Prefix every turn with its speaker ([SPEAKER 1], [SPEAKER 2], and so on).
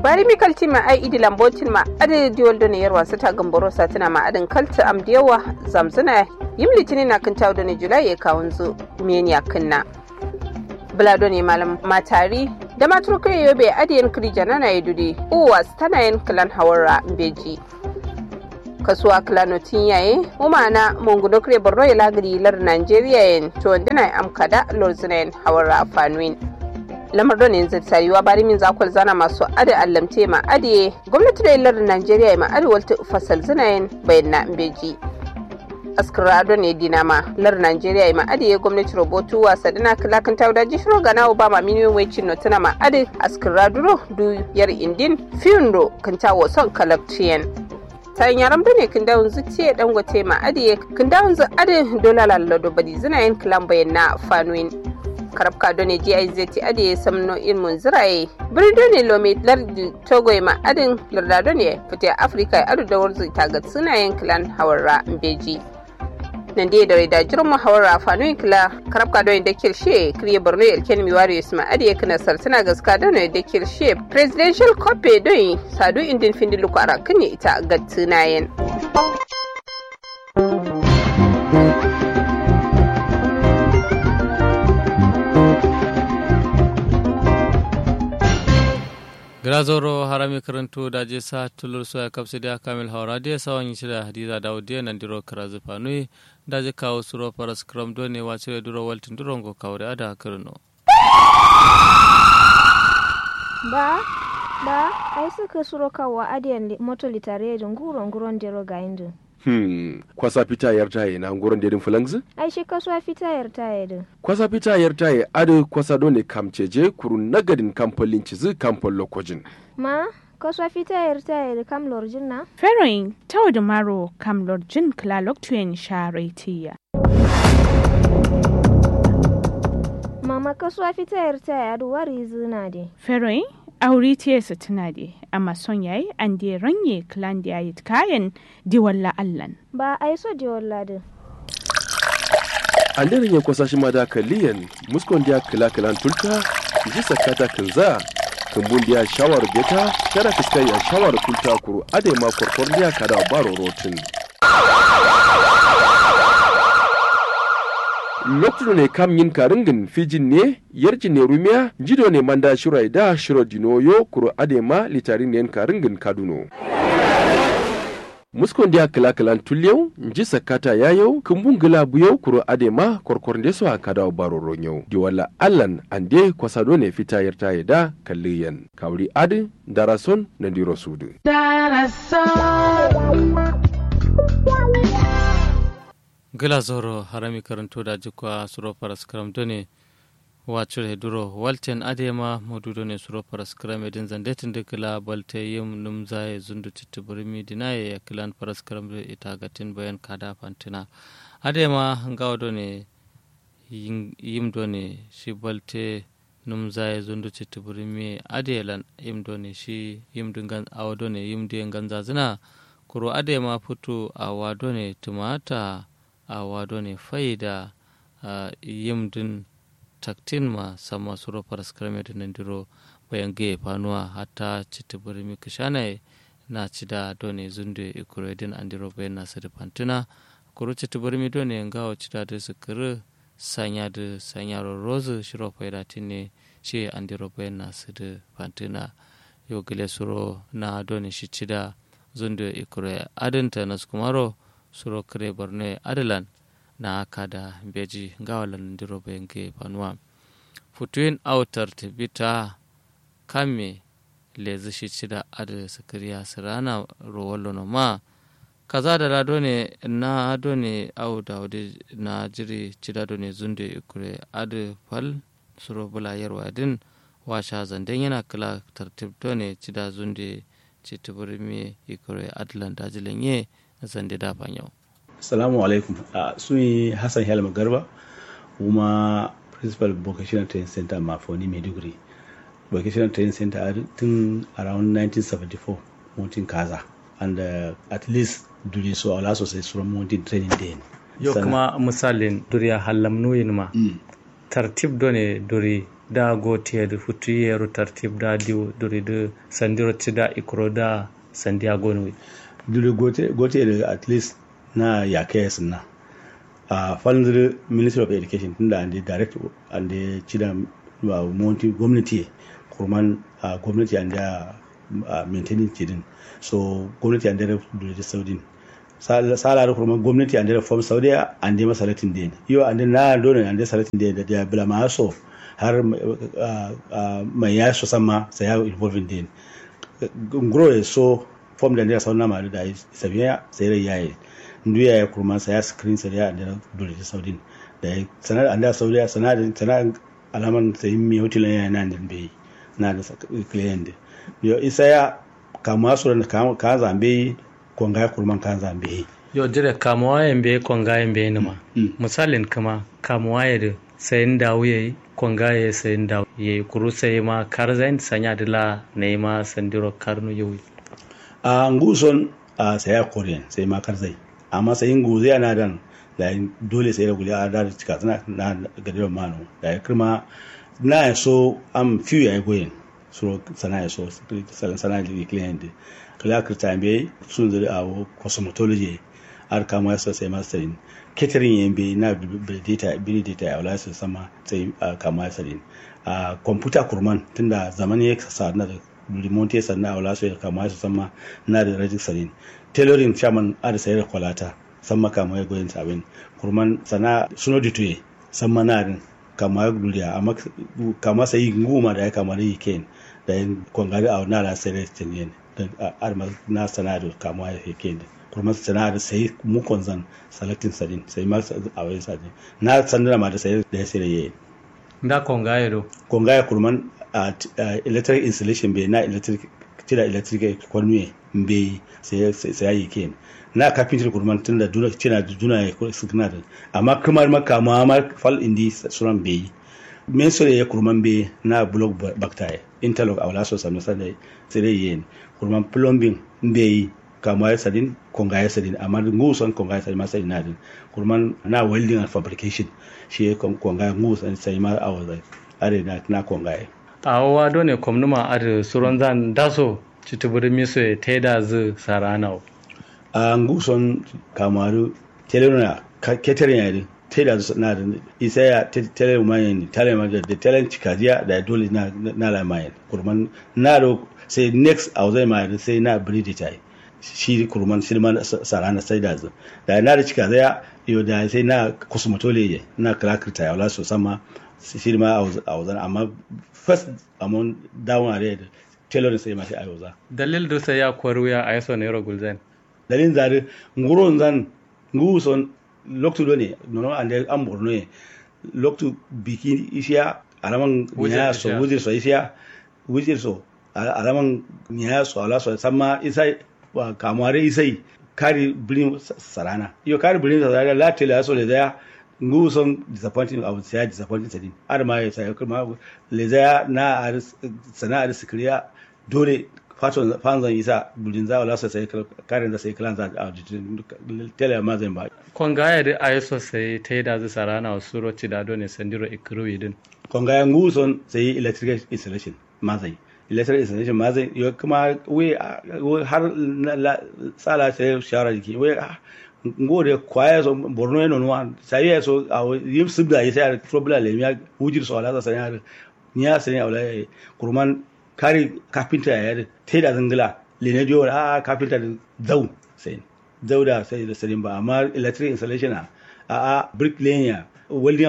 [SPEAKER 1] bari mi kalti ma ai idi lambotin ma adi diwol do ne yarwa sata gamboro satina ma adin kalta am diyawa zamzuna yim litini na kan tawo ne julai ya kawun zu meni akinna bulado ne malam matari da maturka yobe adiyan kirija na yududi uwas tana yin kilan hawara beji kasuwa kilanotin yaye umana munguno kire borno ya lagiri lar nigeria yin to wandina amkada lorzina yin hawara fanuin lamar don yanzu tsariwa bari min zakwal zana masu ada allamte ma adiye gwamnati da lar nigeria ma adi walta fasal zinayen bayan na beji askara don ne dinama lar nigeria ma adiye gwamnati robotu wasa dina kilakan tauda jishiro gana obama miniyon wecin notuna ma adi askara duro du yar indin fiyundo kantawo son kalakciyan ta yaram da ne kin dawun zuciye dan gote ma adiye kin dawun zu adi dola lallado badi zinayen kilan bayan na fanuin karabka done gizt ade samno ilmun ziraye birni ne lome lardi togo ma adin lardado ne fita afirka adu da warzu ta ga sunayen kilan hawarra mbeji nan dai da da jirin muhawarra fanuyin kila karabka don da kirshe kriye borno ilken miwari yusma ade kana sartana gaska don da kirshe presidential copy don sadu indin findilu ko arakin ita ga tunayen
[SPEAKER 2] grazoro harami karanto da je sa tulur so ya kapsi da kamil hawra da sawan yi da hadiza da udiya nan diro karazu fanui da je kawo suro paras kram do ne wace da duro waltin duro go kawre ada kirno
[SPEAKER 3] ba ba ai suka suro kawo adiyan moto litare da nguro nguron dero ga indin
[SPEAKER 4] Hmm, kwasa fita yar taye na ngoron dedin fulangzi?
[SPEAKER 3] ai shi kasuwa fita yar taye din
[SPEAKER 4] Kwasa fita yar taye adu kwasa dole kamceje kurun nagadin kamfolin cizi kamfol lokojin.
[SPEAKER 3] ma kasuwa fita yar taye da kam lorjin na
[SPEAKER 5] Feroin tau da maro kam lorjin klalok tuyen sharetiya.
[SPEAKER 3] mama kasuwa fita yar taye adu wari zina de
[SPEAKER 5] Feroin auri tiyesa tuna de amma son yayi an de ranye klan da yayi kayan diwalla allan.
[SPEAKER 3] ba ai so je walladin
[SPEAKER 4] An daren ya kwasa shi ma da kaliyan muskon dia kila kilan tulta ji sakata kinza kumbun dia shawar beta kada fiskai ya shawar tulta kuru ade ma korkor dia kada baro rotin. lokacin ne kam yin karingin fijin ne yarji ne rumiya jido ne manda shirai da shiro dinoyo kuro adema litarin ne karingin kaduno muskon dia kila kilan tulyau nji sakata yayau kumbun gila buyau kuro adema korkor ndeso a kada baro ronyau di wala allan ande kwasado ne fita yarta da kalliyan kawri adi darason na diro sudu
[SPEAKER 2] gila zoro harami karanto da jikwa suro paras kram do ne wacure duro walten adema modudo ne suro paras kram edin zandetin de kila balte yim num zaye zundu titti burimi dinaye ya kilan paras kram de ita gatin bayan kada fantina adema ngawa do ne yim do ne shi balte num zaye zundu titti burimi adelan yim do ne shi yim dingan awa do ne yim de ganza zina kuro adema futu awa do ne tumata a wado ne faida a yimdin taktin ma sama suro paras krame da nandiro bayan gaye fanuwa hatta cita birni kishane na cida done zunde ikuredin andiro bayan nasu da fantina kuro cita birni done ngawa cida da sukuru sanya da sanya rozu shiro faida ne shi andiro bayan nasu da fantina yau gile suro na done shi cida zunde ikure adinta nasu kumaro suro kare borno adalan na aka da beji gawalan diro benge panuwa futuin autar tibita kame lezi shi cida ada sakariya sirana rowallo no ma kaza da lado ne na ado ne au da wadi na jiri cida do ne zunde ikure adu fal suro bula yarwa din washa zanden yana kala tartib do ne cida zunde citibiri me ikure adlan dajilan ye zande da yau.
[SPEAKER 6] Assalamu alaikum. Uh, suni Hassan Helma Garba, kuma principal vocational training center Mafoni Maiduguri. Vocational training center tun around 1974, Mountain Kaza. And uh, at least duri so ala sosai suran Mountain training day.
[SPEAKER 7] Yau kuma misalin duri a hallam nuyin ma. Tartib do ne duri
[SPEAKER 2] da gotiye da futu yero tartib da diw duri da sandiro da ikro da sandiago ne
[SPEAKER 6] duri gote gote da at least na yake sunna a falndir ministry of education tunda ande direct ande cida monti gwamnati kurman a gwamnati ande a maintaining cidin so gwamnati ande da saudin sala da kurman gwamnati ande da form saudiya ande masalatin den yo ande na dole ande salatin den da da bila ma so har mai ya so sama sai ya involving den ngro so form da ne sauna ma da sabiya sai rai yayi nduya ya kurma sa ya screen sa ya da dole ta saudin da sanar anda saudiya sanar sanar alaman sai mi hotel ya nan din bai na da client yo isa ya kama su da ka zambe konga ya kurman ka zambe
[SPEAKER 2] yo dire kamuwa yambe konga yambe ne ma misalin kama kamuwa ya da sayin dawo yayi konga ya sayin dawo yayi kuru sai ma karzain sanya dila ne ma sandiro karnu yawi
[SPEAKER 6] a nguson a saya korean sai ma karzai amma sai nguzo yana dan da dole sai da guli a da cika tana na gadiran mano da ya kirma na ya so am few ya goyen so sana ya so sana sana da client kala kirta be sun zuri a cosmetology ar kama ya so sai masterin catering yin be na data bini data ya wala su sama sai kama ya sarin a computer kurman tunda zaman ya sa na da remote sannan a wala su kama su sama na da rajistarin tailoring chairman a da sayar kwalata san maka mai goyin sabin kurman sana suno dituye san manarin kama ya duriya amma kama sai nguma da ya kama da yiken da yin kwangari a na da sayar tinyen da arma na sana da kama ya yiken kurman sana da sai mu konzan salatin sadin sai ma a wani sadin na sandana ma da sayar da ya sayar yayin
[SPEAKER 2] da kongaye do
[SPEAKER 6] kongaye kurman a electric installation bai na electric tira electric kwanuye bai sai yi ken na carpentry kurman tun da duna cina da duna ya suna da amma kamar maka ma fal indi suran bai men sore ya kurman bai na block bakta interlock a wala so sanu sai sai yin kurman plumbing bai kama ya sadin konga ya sadin amma nguson konga ya sadin ma sadin na din kurman na welding and fabrication shi ya konga nguson sai ma a wazai are na na konga ya
[SPEAKER 2] a wa dole kwamnuma a suron zan daso citibiri miso ya taida zu sarana
[SPEAKER 6] a nguson kamaru telena keteren yari taida zu na da isa ya tele mayan tele ma da tele cikajiya da dole na na la mayan kurman na do sai next a zai ma sai na bridi tai shi kurman shi ma sarana sai da zu da na da cikajiya yo da sai na kusmatole na krakirta ya wala so sama shi ma a wazan amma first amon down a red tailoring sai mashi ayoza
[SPEAKER 2] dalil do sai ya kwaru ya aiso ne ro gulzen
[SPEAKER 6] dalin zare nguron zan nguson loktu do ne nono ande am borno ne loktu biki ishiya alaman nya so wujir so ishiya wujir so alaman nya so ala so samma isai wa kamare isai kari bilin sarana iyo kari bilin sarana la tele so le da ngu son disappointing abu sai disappointing sadin ar ma ya sai kuma le zaya na sana'ar sikiriya dole faton fanzan isa bulin za wala sai karin da sai kalan za a tele ma zan ba
[SPEAKER 2] konga ya da ayi sosai ta yi da zai sarana wasu roci da dole sandiro ikiru idin
[SPEAKER 6] konga ya ngu son sai electrical installation ma zai electrical installation ma zai yo kuma we har sala sai shawara jiki we ngode kwaya so borno eno no sai ya so a yim sibda ya sai problem le ya wujir so ala sa ya niya sai ya wala kurman kari kafinta ya te da zangila le ne jo a kafinta da zau sai zau da sai da sadin ba amma electric installation a a brick lane welding